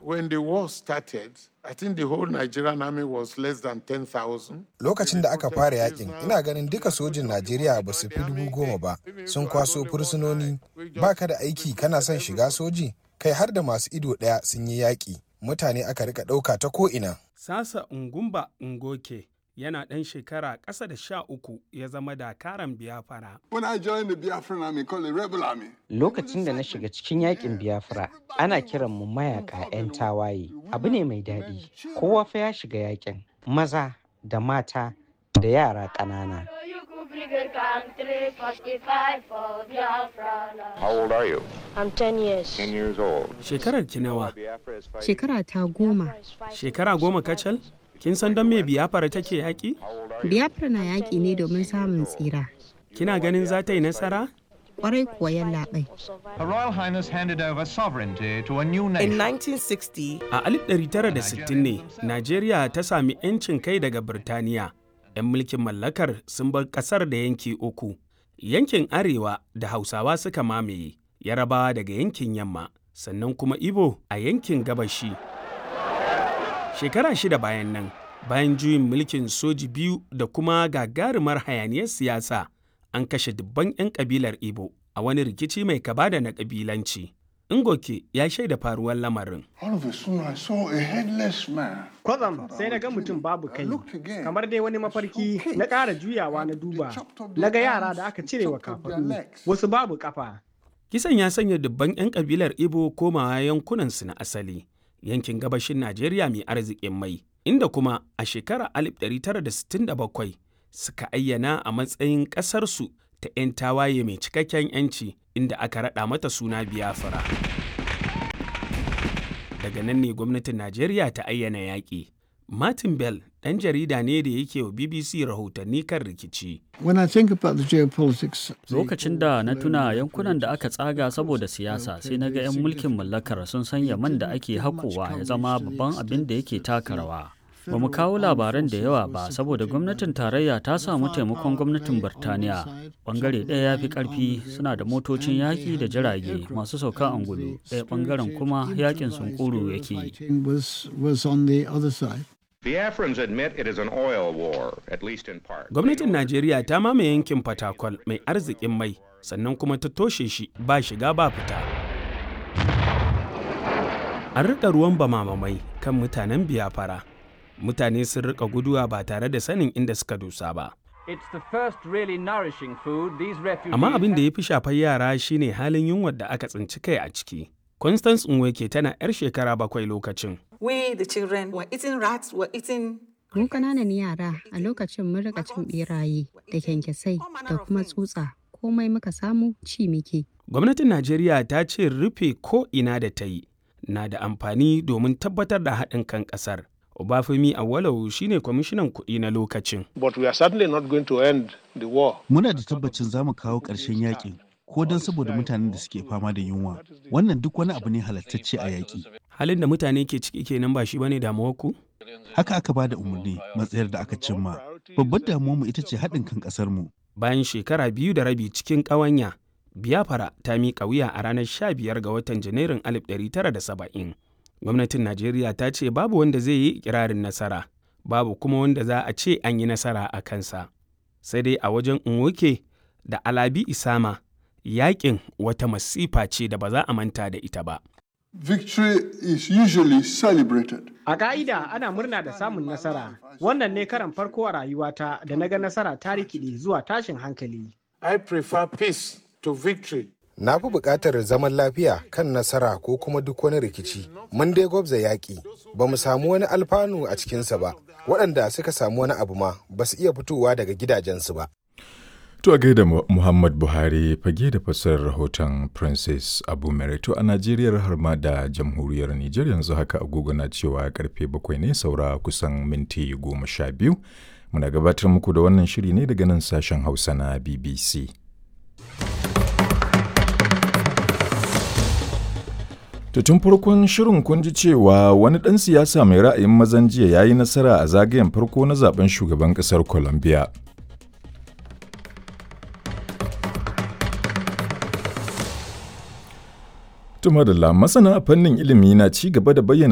When the war started, I think the whole Nigerian army was less than 10,000. Lokacin da aka fara yakin, ina ganin duka sojin Najeriya ba su fi dubu goma ba, sun kwaso fursunoni, ba ka da aiki kana son shiga soji, kai har da masu ido ɗaya sun yi yaƙi, mutane aka rika ɗauka ta ko'ina. Sasa Ungumba Ngoke yana ɗan shekara ƙasa da sha uku ya zama dakaran biyafara. When I joined the Biafran army called the Rebel Army, Lokacin da na shiga cikin yakin Biafra, ana kiran mu mayaka 'yan tawaye. Abu ne mai daɗi. Kowa fa ya shiga yakin. Maza da mata da yara ƙanana. How old are you? I'm 10 years. 10 years old. Shekarar ki nawa? Shekara ta goma. Shekara goma kacal? Kin san don me biyafara take yaƙi? Biafra na yaƙi ne domin samun tsira. Kina ganin za ta yi nasara? Kwarai kuwa yallaɓai. Her Royal Highness handed over sovereignty to a new In nation. 1960, A 1960 ne, Najeriya ta sami 'yancin kai daga Birtaniya. 'Yan mulkin mallakar sun bar ƙasar da yanki uku. Yankin Arewa da Hausawa suka mamaye, Yarabawa daga yankin Yamma, sannan kuma Ibo a yankin Gabashi. Shekara shida bayan nan, bayan juyin mulkin soji biyu da kuma gagarumar hayaniyar siyasa, an kashe dubban 'yan kabilar Ibo a wani rikici mai kaba da na kabilanci. Ngoke ya shaida faruwar lamarin. all of a sudden I saw a headless man. Kwatsam sai na ga mutum babu kai, looked again. kamar dai wani mafarki na ƙara juyawa na duba. Na ga yara da aka cire wa kafaɗu, wasu babu ƙafa. Kisan ya sanya dubban 'yan kabilar Ibo komawa yankunansu na asali, yankin gabashin Najeriya mai arzikin mai, inda kuma a shekarar 1967 suka ayyana a matsayin ƙasarsu ta 'yan tawaye mai cikakken 'yanci inda aka raɗa mata suna Biafra. Daga nan ne gwamnatin Najeriya ta ayyana yaƙi. Martin Bell ɗan jarida ne da yake wa BBC rahotanni kan rikici. When I think about the geopolitics, Lokacin da na tuna yankunan da aka tsaga saboda siyasa sai na ga 'yan mulkin mallakar sun sanya man da ake haƙowa ya zama babban abin da yake taka rawa. Ba mu kawo labaran da yawa ba saboda gwamnatin tarayya ta samu taimakon gwamnatin Birtaniya. Bangare ɗaya ya fi ƙarfi suna da motocin yaƙi da jirage masu sauka angulu, ɗaya bangaren kuma yaƙin sunkuru yake yi. was was on the other side. Biafrans admit it is an oil war, at least in part. Gwamnatin Najeriya ta mamaye yankin Fatakwal mai arzikin mai, sannan kuma ta toshe shi ba shiga ba fita. An riƙa ruwan bamamamai kan mutanen biyafara. Mutane sun riƙa guduwa ba tare da sanin inda suka dosa ba. It's the first really nourishing food these refugees Amma abin da ya fi shafar yara shine halin yunwar da aka tsinci kai a ciki. Constance Nweke tana 'yar shekara bakwai lokacin. We, the children, were eating rats, were eating Mu ƙananan yara a lokacin mun rika cin beraye da kyankyasai da kuma tsutsa komai muka samu ci muke. Gwamnatin Najeriya ta ce rufe ko ina da ta yi na da amfani domin tabbatar da haɗin kan ƙasar. Obafemi Awolowo shine kwamishinan kuɗi na lokacin. But we are certainly not going to end the war. Muna da tabbacin za mu kawo ƙarshen yakin ko don saboda mutanen da suke fama da yunwa. Wannan duk wani abu ne halattacce a yaƙi. Halin da mutane ke ciki kenan ba shi bane damuwar ku? Haka aka ba da umarni matsayar da aka cimma. Babbar damuwarmu ita ce haɗin kan ƙasarmu. Bayan shekara biyu da rabi cikin ƙawanya, Biafra ta miƙa wuya a ranar 15 ga watan Janairun 1970. Gwamnatin Najeriya ta ce babu wanda zai yi ikirarin nasara, babu kuma wanda za a ce an yi nasara a kansa. Sai dai a wajen Nwoke da Alabi Isama, yaƙin wata masifa ce da ba za a manta da ita ba. Victory is usually celebrated. A ka'ida ana murna da samun nasara. Wannan ne karan farko a rayuwata da na ga nasara ta rikide zuwa tashin hankali. I prefer peace to victory. Na fi buƙatar zaman lafiya kan nasara ko kuma duk wani rikici. Mun dai gwabza yaƙi, ba mu samu wani alfanu a cikinsa ba. Waɗanda suka samu wani abu ma ba su iya fitowa daga gidajensu ba. To a gaida Muhammad Buhari fage da fassarar rahoton Princess Abu Merito a Najeriya har ma da jamhuriyar Nijar yanzu haka agogo na cewa karfe bakwai ne saura kusan minti goma sha biyu. Muna gabatar muku da wannan shiri ne daga nan sashen Hausa na BBC. To tun farkon shirin kun ji cewa wani ɗan siyasa mai ra'ayin mazan jiya ya yi nasara a zagayen farko na zaben shugaban ƙasar Colombia. Tuma da masana a fannin ilimi na ci gaba da bayyana